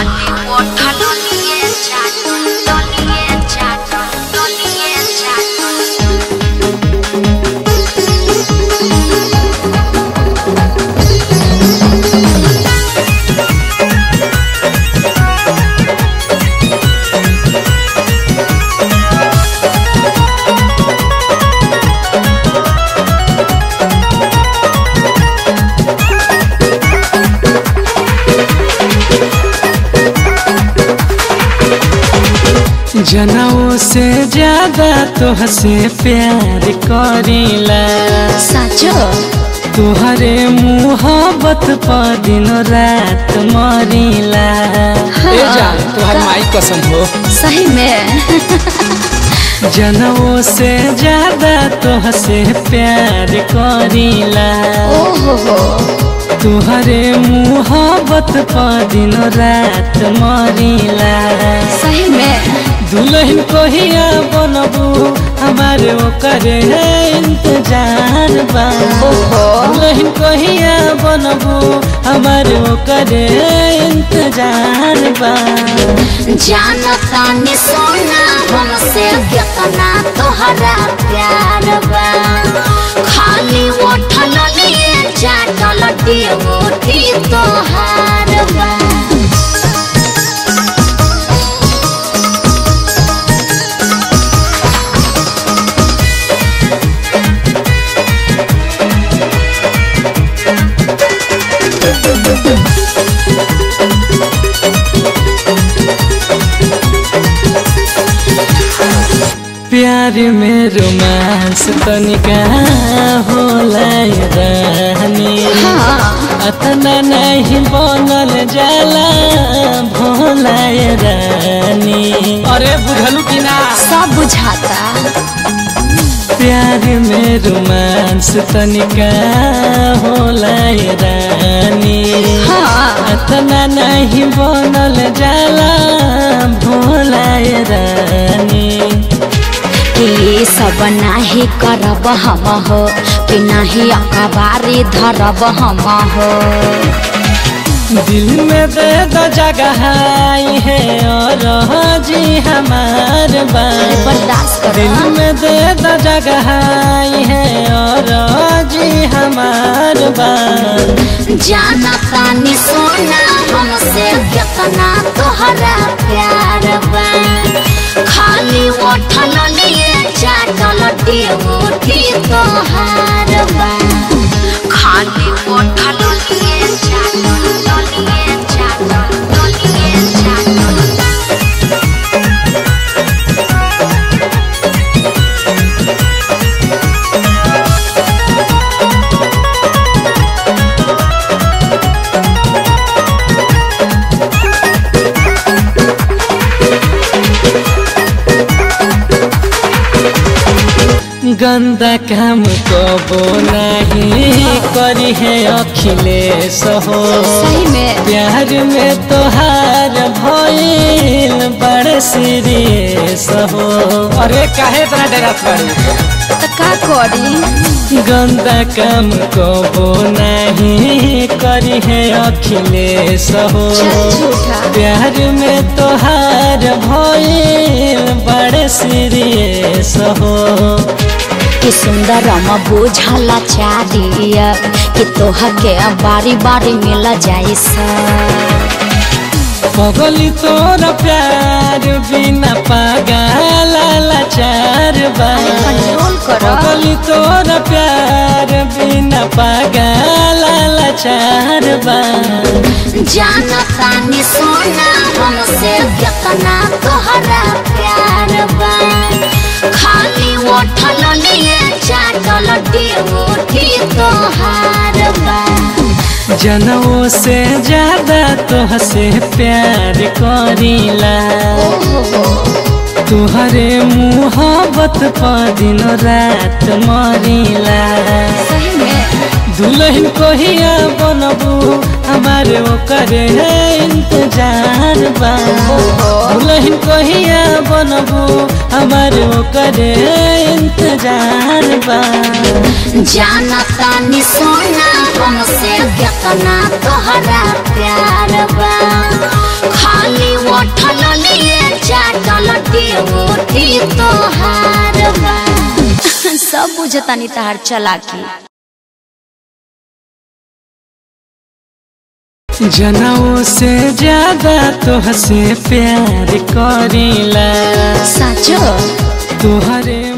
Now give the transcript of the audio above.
खाली ओठल लिए चाटल तलिए चाटल तलिए चाटल जनऊ से ज्यादा तोहसे प्यार करीला साचो तुहरे मुहब्बत पर दिन रात मरीला हाँ। ए जान तुहर माई कसम हो सही में जनऊ से ज्यादा तोहसे प्यार करीला ओहो हो तुहरे मुहब्बत पर दिन रात मरीला सही में दुल्हन कोहिया बनबू हमारे ओकरे है इंतजार बा ओहो दुल्हन कोहिया बनबू हमारे ओकरे है इंतजार बा जानता नि सोना हमसे कितना तोहरा प्यार बा खाली ओठल लिए चाटल डियोटी तोहार बा प्यार में रोमांस तनिका होला ये रानी हाँ अतना नहीं बनल जाला भोला ये रानी अरे बुझलू कि ना सब बुझाता प्यार में रोमांस तनिका होला ये रानी हाँ अतना नहीं बनल जाला भोला ये रानी कि सब नाही करब हम हो कि नाही अखबारी धरब हम हो दिल में दे दो जगह आई है और जी हमार बार बर्दाश्त दिल करो में दे दो जगह आई है और जी हमार बार जानता नि सोना हमसे कितना तोहरा प्यार बा खाली ओठल लिए चाटल डियोटी तोहार बा खाली ओठल लिए चाटल तलिए चाटल तलिए चाटल गंदा काम कबो नहीं करी है अखिलेश हो सही में प्यार में तोहार भइल बड़ सीरियस हो अरे काहे इतना डरत बाड़ी त का करी गंदा काम कबो नहीं करी है अखिलेश हो चल झूठा प्यार में तोहार भइल बड़ सीरियस हो कि सुंदर म बुझला चारिया कि तोह के बारी बारी मिल जाई सा पगली तोर प्यार बिना पागल लाचार बा कंट्रोल करो पगली तोर प्यार बिना पागल लाचार बा जानता नि सोना हमसे कितना तोहरा प्यार बा खाली ओठल लिए चाटल डियोटी तोहार बा जनऊ से ज्यादा तोहसे प्यार करीला तुहरे मुहब्बत पर दिन रात मरीला सही में दुल्हन कोहिया बनबू हमारे ओकरे है इंतजार बा दुल्हन कोहिया बनबू हमारे ओकरे है इंतजार बा जानता नि सोना हमसे कितना तोहरा प्यार बा खाली उठल लिए चाटल ड्यूटी तोहार बा सब बुझतानी तहार चलाकी जनऊ से ज्यादा तोहसे प्यार करीला साचो तोहरे